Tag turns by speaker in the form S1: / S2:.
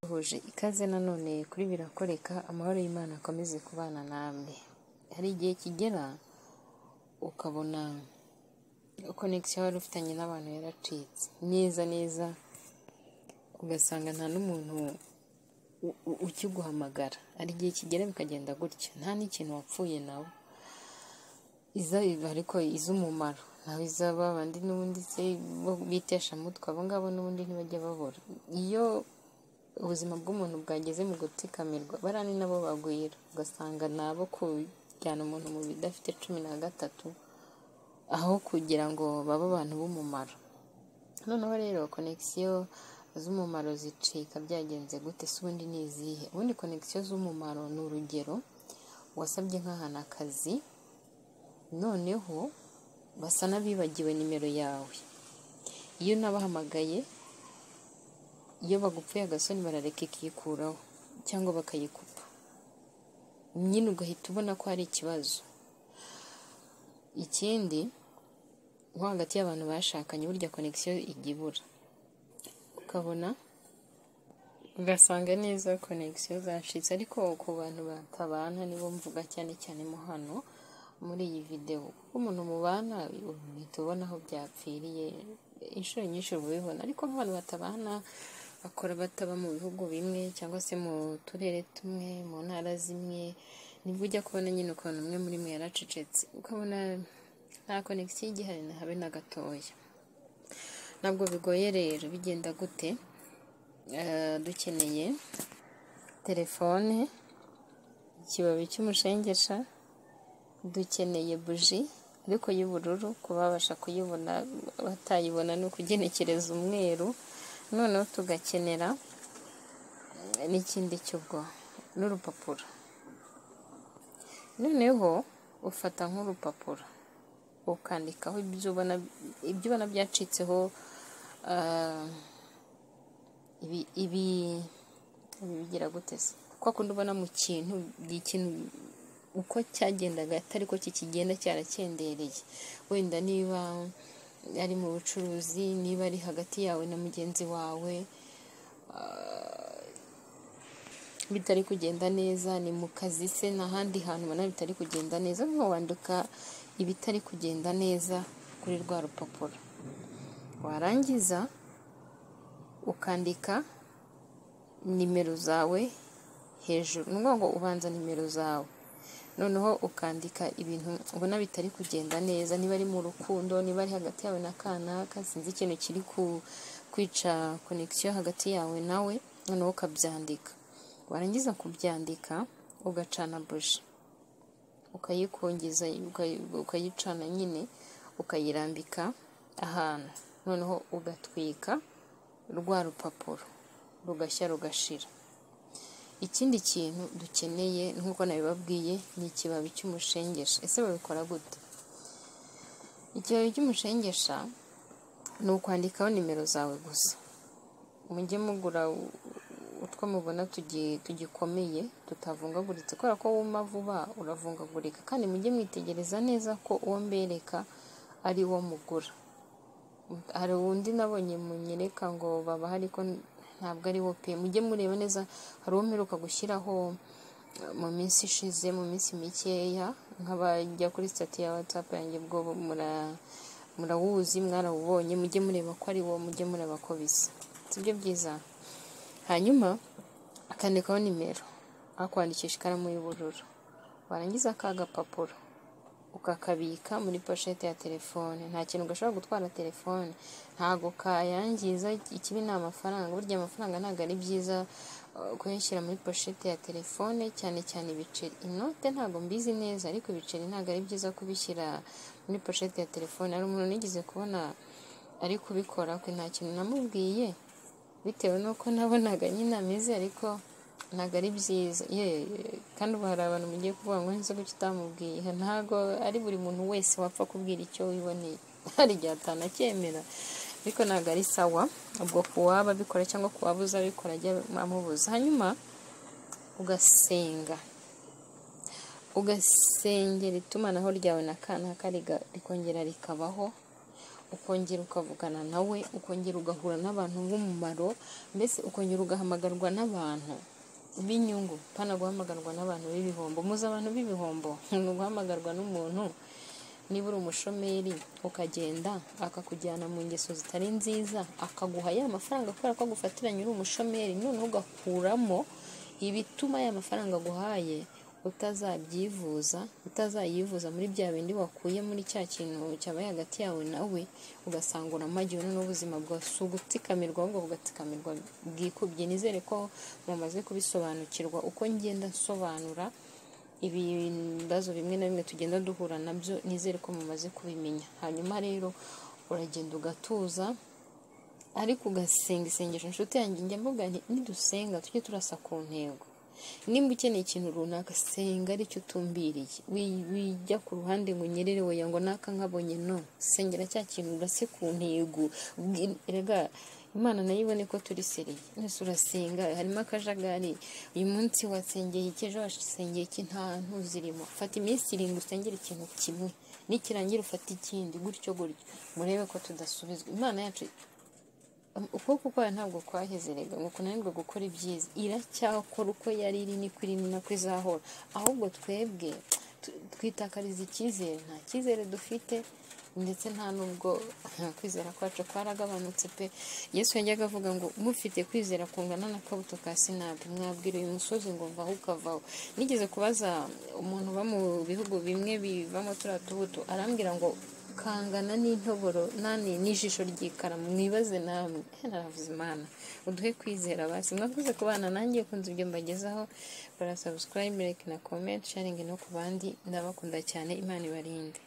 S1: duhuje ikaze nanone kuri birakoreka amahoro y'Imana akomeze kubana namwe hari igihe kigera ukabona connection wari ufitanye n'abantu yaracitse neza neza ugasanga nta n'umuntu u- u- ukiguhamagara hari igihe kigera bikagenda gutya nta n'ikintu wapfuye nawe izaba ariko iz'umumaro nawe izaba abandi n'ubundi se bo bitesha mutwe abo ngabo n'ubundi ntibajya babura iyo ubuzima bw'umuntu bwageze mu gutsikamirwa bariya ni nabo bagwira ugasanga ni abo kujyana umuntu mu bidafite cumi na gatatu aho kugira ngo babe abantu b'umumaro noneho rero konegisiyo z'umumaro zicika byagenze gute se ubundi ni izihe ubundi konegisiyo z'umumaro ni urugero wasabye nk'ahantu akazi noneho basa n'abibagiwe nimero yawe iyo unabahamagaye iyo bagupfuye agasoni barareka ikikuraho cyangwa bakayikupa nyine ugahita ubona ko hari ikibazo ikindi nko hagati y'abantu bashakanye burya konegisiyo ijya ibura ukabona ugasanga neza konegisiyo zacitse ariko ku bantu batabana nibo mvuga cyane cyane mo hano muri iyi videwo kuko umuntu mubana uhita ubona aho byapfiriye inshuro nyinshi uba ubibona ariko nk'abantu batabana bakora bataba mu bihugu bimwe cyangwa se mu turere tumwe mu ntara zimwe nibwo ujya kubona nyine ukuntu umwe muri mwe yaracecetse ukabona nta konegisiyo igihari na habe na gatoya ntabwo bigoye rero bigenda gute Eh, dukeneye telefone ikibabi cy'umushengesha dukeneye buji ariko y'ubururu kuba babasha kuyibona batayibona ni ukugenekereza umweru noneho tugakenera eh, n'ikindi cy'ubwo n'urupapuro noneho ufata nk'urupapuro ukandikaho ibyo ubona ibyo ubona byacitseho ah, ibi ibi ibi bigira gute se kuko akunda ubona mu kintu buri kintu uko cyagendaga atari ko kikigenda cyarakendereye wenda niba ari mu bucuruzi niba ari hagati yawe na mugenzi wawe bitari kugenda neza ni mu kazi se n'ahandi hantu ubona bitari kugenda neza noneho wandika ibitari kugenda neza kuri rwa rupapuro warangiza ukandika nimero zawe hejuru ni ngombwa ubanza nimero zawe noneho ukandika ibintu ubona bitari kugenda neza niba ari mu rukundo niba ari hagati yawe na kanaka sinzi ikintu kiri ku- kwica konegisiyo hagati yawe nawe noneho ukabyandika warangiza kubyandika ugacana buji ukayikungiza ukayi- ukayicana nyine ukayirambika ahantu noneho ugatwika rwa rupapuro rugashya rugashira ikindi kintu dukeneye nk'uko nabibabwiye ni ikibabi cy'umushengesha ese babikora gute ikibabi cy'umushengesha ni ukwandikaho nimero zawe gusa mujye mugura u- utwo mubona tugi- tugikomeye tutavungaguritse kubera ko wuma vuba uravungagurika kandi mujye mwitegereza neza ko uwo mbereka ari wo mugura hari undi nabonye munyereka ngo baba ariko ntabwo ari wo pe mujye mureba neza hari uwo mperuka gushyiraho eh, mu minsi ishize mu minsi mikeya nk'abajya kuri sitati ya watsapu yanjye bwo mura- murawuzi mwarawubonye mujye mureba ko ari wo mujye mureba ko bisa sibyo byiza hanyuma akandikaho nimero akwandikisha ikaramu y'ubururu warangiza ka gapapuro ukakabika muri poshete ya telefone nta kintu gashobora gutwara telefone ntago kayangiza ikibi ni amafaranga burya amafaranga ntabwo ari byiza uh, kuyashyira muri poshete ya telefone cyane cyane ibiceri inote ntabwo mbizi neza ariko ibiceri ntabwo ari byiza kubishyira muri poshete ya telefone hari umuntu nigeze kubona ari kubikora kwe nta kintu namubwiye bitewe n'uko nabonaga nyine ameze ariko ntabwo ari byiza ye kandi ubu hari abantu mugiye kuvuga ngo nzi gutya utamubwiye ntabwo ari buri muntu wese wapfa kubwira icyo wiboneye hari igihe atanacyemera ariko ntabwo ari sawa ubwo ku waba abikora cyangwa ku waba uzabikora ajya amubuza hanyuma ugasenga ugasengera itumanaho ryawe na kanaka riga- rikongera rikabaho ukongera ukavugana nawe ukongera ugahura n'abantu b'umumaro mbese ukongera ugahamagarwa n'abantu b'inyungu pana guhamagarwa n'abantu b'ibihombo muzi abantu b'ibihombo ni uguhamagarwa n'umuntu niba uri umushomeri ukagenda akakujyana mu ngeso zitari nziza akaguha ya mafaranga kubera ko agufatiranye uri umushomeri noneho ugakuramo ibituma ya mafaranga aguhaye utazabyivuza utazayivuza muri bya bindi wakuye muri cya kintu cyabaye hagati yawe nawe ugasanga uramagiwe n'ubuzima bwawe si ugutsikamirwa ahubwo bugatsikamirwa bwikubye nizere ko mumaze kubisobanukirwa uko ngenda nsobanura ibibazo bimwe na bimwe tugenda duhura nabyo nizere ko mumaze kubimenya hanyuma rero uragenda ugatuza ariko ugasenga isengesho inshuti yanjye njya mvuga nti nidusenga tujye turasa ku ntego nimba ukeneye ikintu runaka senga aricyo utumbiriye wijya ku ruhande ngo unyerere weya ngo naka nkabonye no sengera cya kintu urase ku ntego rega imana nayo ibone ko turi seriye nese urasenga harimo akajagari uyu munsi wasengeye iki ejo wasengeye iki nta ntu zirimo fata iminsi irindwi usengera ikintu kimwe nikirangira ufata ikindi gutyo gutyo murebe ko tudasubizwa imana yacu ukuboko kwayo ntabwo kwahezerega ngo kunanirwe gukora ibyiza iracyakora uko yari iri niko iri ni nako izahora ahubwo twebwe twitakariza icyizere nta cyizere dufite ndetse nta n'ubwo kwizera kwacu kwaragabanutse pe yesu yajyaga avuga ngo mufite kwizera kungana n'akabuto ka sinapi mwabwira uyu musozi ngo mvaho ukavaho nigeze kubaza umuntu uba mu bihugu bimwe bivamo turiya tubuto arambwira ngo kangana n'intoboro nani n'ijisho ry'ikaramu mwibaze namwe naravuze imana uduhe kwizera basi mwakoze kubana nanjye kunze ibyo mbagezaho bara subscribe like na comment sharing no ku bandi ndabakunda cyane imana ibarinde